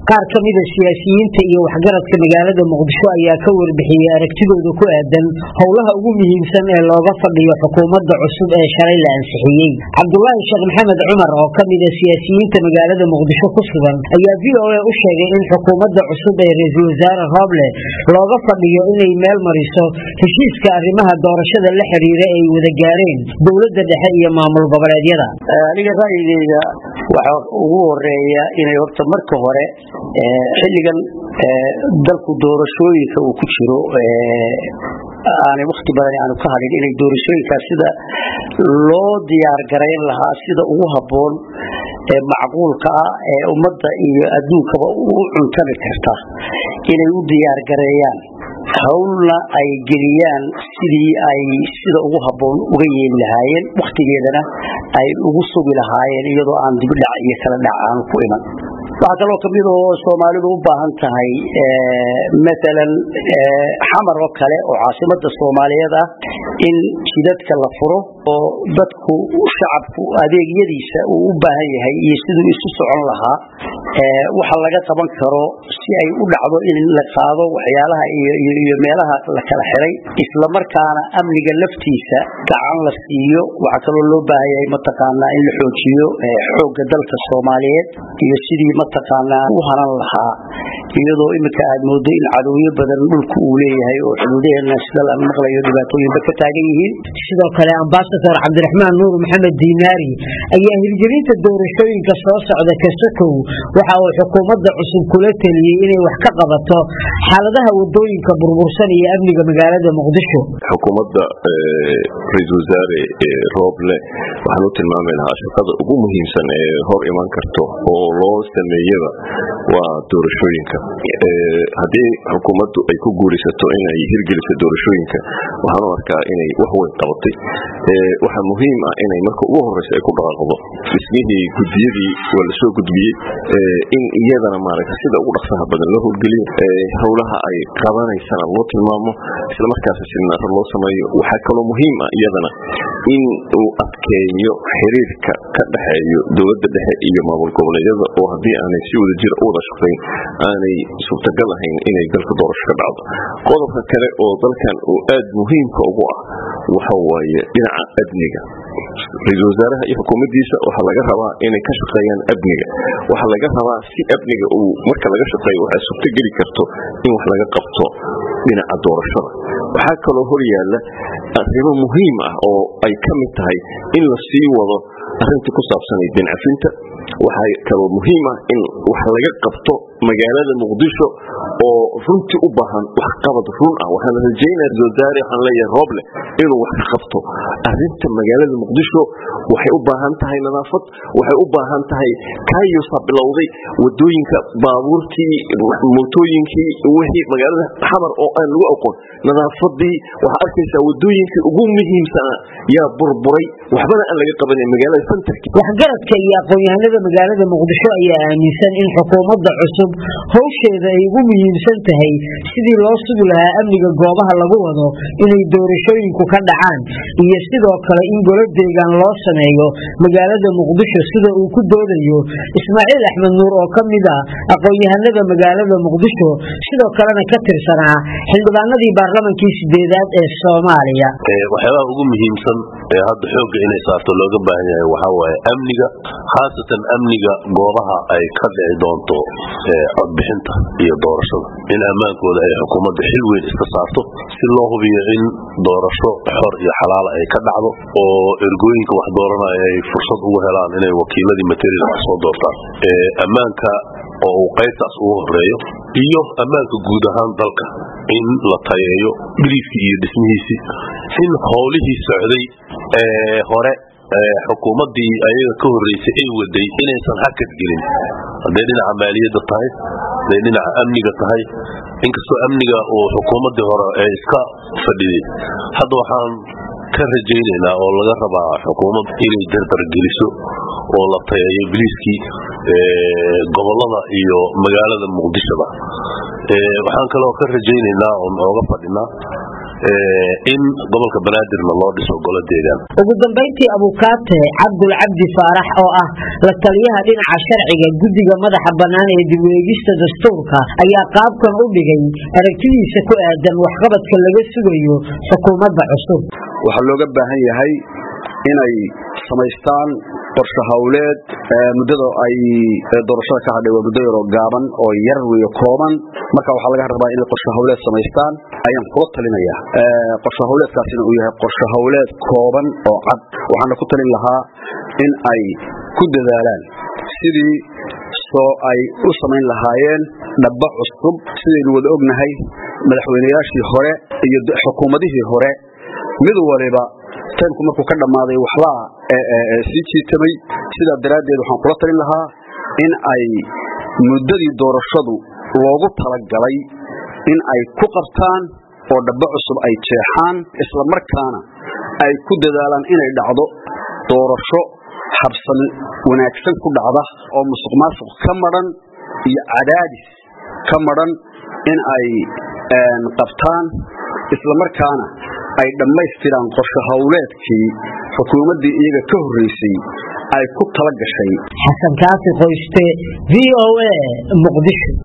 qaar ka mida siyaasiyiinta iyo waxgaradka magaalada muqdisho ayaa ka warbixiyey aragtidooda ku aadan howlaha ugu muhiimsan ee looga fadhiyo xukuumadda cusub ee shalay la ansixiyey cabdulaahi sheekh maxamed cumar oo ka mida siyaasiyiinta magaalada muqdisho ku sugan ayaa v o a u sheegay in xukuumadda cusub ee ra-iisul wasaare rooble looga fadhiyo inay meel mariso heshiiska arrimaha doorashada la xiriira ay wada gaareen dowladda dhexe iyo maamul goboleedyada aniga ra'yigeyga waxaa ugu horeeya inay horta marka hore xilligan dalku doorashooyinka uu ku jiro aanay wakti badan aanu ka hadhin inay doorashooyinkaas sida loo diyaar garayn lahaa sida ugu habboon ee macquulka ah ee ummadda iyo adduunkaba u cuntami karta inay u diyaar gareeyaan howlna ay geliyaan sidii ay sida ugu habboon uga yeeli lahaayeen wakhtigeedana ay ugu sugi lahaayeen iyadoo aan dibdhac iyo kala dhac aanu ku iman waxaa kaloo kamid oo soomaalidu u baahan tahay maalan xamar oo kale oo caasimada soomaaliyeed ah in jidadka la furo oo dadku shacabku adeegyadiisa uu u baahan yahay iyo siduu isu socon lahaa waxa laga qaban karo si ay u dhacdo in la qaado waxyaalaha iyo meelaha la kala xiray islamarkaana amniga laftiisa gacan la siiyo waxaa kaloo loo baahan yahay mataqaanaa in la xoojiyo xooga dalka soomaaliyeed iyo sidii mataqaanaa u hanan lahaa iyadoo iminka aad moodo in cadowyo badan dhulku uu leeyahay oo xuduudaheena sida la maqlayo dhibaatooyinba ka taagan yihiin sidoo kale ambasador cabdiraxmaan nuur maxamed diinaari ayaa hirgelinta doorashooyinka soo socda kasakow waxa uu xukuumadda cusub kula teliyey inay wax ka qabato xaaladaha wadooyinka burbursan iyo amniga magaalada muqdisho xukuumadda ra-iisul wasaare rooble waxaan u tilmaami lahaa shaqada ugu muhiimsan ee hor iman karto oo loo sameeyaba waa doorashooyinka haddii xukuumaddu ay ku guuraysato inay hirgeliso doorashooyinka waxaan u arkaa inay wax weyn qabatay waxaa muhiim ah inay marka ugu horeysa ay ku dhaqaaqdo dhismihii gudiyadii waa lasoo gudbiyey in iyadana maaragta sida ugu dhaqsaha badan loo howlgeliyo howlaha ay qabanaysana loo tilmaamo islamarkaas siminaaro loo sameeyo waxaa kaloo muhiim ah iyadana in uu adkeeyo xiriirka ka dhexeeyo dowladda dhexe iyo maamul goboleedyada oo haddii aanay si wada jira u wada shaqayn aanay suurtagal ahayn inay dalka doorasho ka dhacdo qodobka kale oo dalkan uu aad muhiimka ugu ah waxa waaye dhinaca amniga ra-iisul wasaaraha iyo xukuumaddiisa waxaa laga rabaa inay ka shaqeeyaan amniga waxaa laga rabaa si amniga uu marka laga shaqeeyo waxay suurto geli karto in wax laga qabto dhinaca doorashada waxaa kaloo hor yaalla arrimo muhiim ah oo ay ka mid tahay in la sii wado arrintii ku saabsanay dincafinta waxaa kaloo muhiim ah in wax laga qabto magaalada muqdisho oo runtii u baahan wax qabad run ah waxaan rajaynaya ra-isul wasaare waxaan leeyahay rooble inuu wax ka qabto arrinta magaalada muqdisho waxay u baahan tahay nadaafad waxay u baahan tahay kayusa bilowday wadooyinka baabuurtii mootooyinkii wixii magaalada xamar oo aan lagu aqoon nadaafadii waxaa arkaysaa wadooyinkii ugu muhiimsana yaa burburay waxbana aan laga qabanin magaalada santarki waxgaradka iyo aqoon-yahanada magaalada muqdisho ayaa aaminsan in xukuumadda cusub howsheeda ay ugu muhiimsan tahay sidii loo sugi lahaa amniga goobaha lagu wado inay doorashooyinku ka dhacaan iyo sidoo kale in golo deegaan loo sameeyo magaalada muqdisho sida uu ku doodayo ismaaciil axmed nuur oo ka mid ah aqoon-yahanada magaalada muqdisho sidoo kalena ka tirsanaa xildhibaanadii baarlamankii sideedaad ee soomaaliya waxyaabaha ugu muhiimsan ee hadda xoogga inay saarto looga baahan yahay waxaa waaye amniga khaasatan amniga goobaha ay ka dhici doonto codbixinta iyo doorashada in ammaankooda ay xukuumadda xil weyn iska saarto si loo hubiyo in doorasho xor iyo xalaala ay ka dhacdo oo ergooyinka wax dooranaya ay fursad ugu helaan inay wakiiladii material wax soo doortaan ammaanka oo uu qaybtaas ugu horeeyo iyo ammaanka guud ahaan dalka in la tayeeyo biliiskii iyo dhismihiisii in howlihii socday ee hore xukuumaddii ayaga ka horreysay ay waday inaysan hakad gelin hadday dhinaca maaliyadda tahay hadday dhinaca amniga tahay inkastoo amniga uu xukuumaddii hore ee iska fadhiday hadda waxaan ka rajaynaynaa oo laga rabaa xukuumad inay dardargeliso oo la tayeeyo biliiskii gobolada iyo magaalada muqdishoba waxaan kaloo ka rajaynaynaa oon ooga fadhinaa in gobolka banaadirna loo dhiso golo deegaan ugu dambayntii abukaate cabdul cabdi faarax oo ah la taliyaha dhinaca sharciga guddiga madaxa bannaan ee dib u eegista dastuurka ayaa qaabkan u dhigay aragtidiisa ku aadan waxqabadka laga sugayo xukuumadda cusub waxaa looga baahan yahay inay samaystaan qorshe hawleed muddada ay doorashada ka hadhay waa muddo yaroo gaaban oo yar weyo kooban marka waxaa laga rabaa inay qorshe hawleed samaystaan ayaan kula talinaya qorshe hawleedkaasina uu yahay qorshe hawleed kooban oo cad waxaana ku talin lahaa in ay ku dadaalaan sidii soo ay u samayn lahaayeen dhaba cusub sidaynu wada ognahay madaxweynayaashii hore iyo xukuumadihii hore mid waliba taymku markuu ka dhammaaday waxbaa sii jiitamay sidaa daraaddeed waxaan kula talin lahaa in ay muddadii doorashadu loogu talagalay in ay ku qabtaan oo dhabo cusub ay jeexaan isla markaana ay ku dadaalaan inay dhacdo doorasho habsan wanaagsan ku dhacda oo musuq maasuq ka madhan iyo cadaadis ka madhan in ay qabtaan isla markaana ay dhammaystiraan qorshe hawleedkii xukuumaddii iyaga ka horreysay ay ku tala gashay xasan kaafi qoyste v o a muqdisho